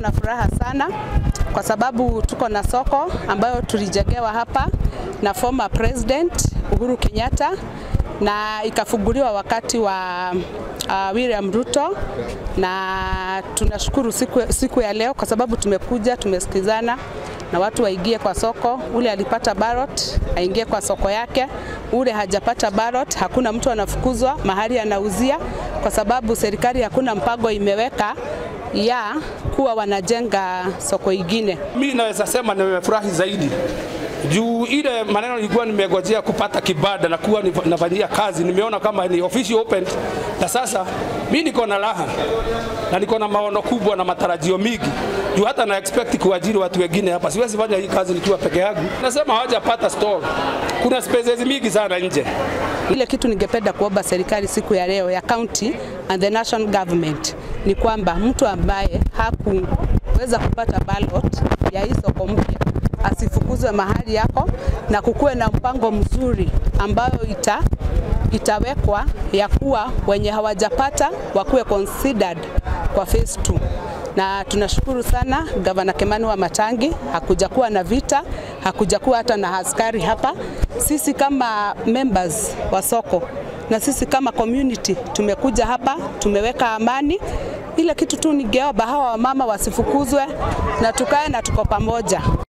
na furaha sana kwa sababu tuko na soko ambayo tulijengewa hapa na former president Uhuru Kenyatta na ikafunguliwa wakati wa uh, William Ruto, na tunashukuru siku, siku ya leo kwa sababu tumekuja tumesikizana na watu waingie kwa soko. Ule alipata ballot aingie kwa soko yake, ule hajapata ballot, hakuna mtu anafukuzwa mahali anauzia, kwa sababu serikali hakuna mpango imeweka ya kuwa wanajenga soko ingine. Mimi naweza sema nimefurahi zaidi juu ile maneno nilikuwa nimegojea kupata kibada na kuwa nafanyia kazi, nimeona kama ni official open, na sasa mi niko na raha na niko na maono kubwa na matarajio mingi juu hata na expect kuajiri watu wengine hapa. Siwezi fanya hii kazi nikiwa peke yangu. Nasema hawajapata store, kuna spaces mingi sana nje. Ile kitu ningependa kuomba serikali siku ya leo ya county and the national government ni kwamba mtu ambaye hakuweza kupata ballot ya hii soko mpya asifukuzwe mahali yako na kukuwe na mpango mzuri ambayo ita, itawekwa ya kuwa wenye hawajapata wakuwe considered kwa phase 2 na tunashukuru sana gavana Kimani wa Matangi, hakuja kuwa na vita, hakuja kuwa hata na askari hapa. Sisi kama members wa soko na sisi kama community tumekuja hapa, tumeweka amani. Ile kitu tu ningeomba hawa wamama wasifukuzwe na tukae na tuko pamoja.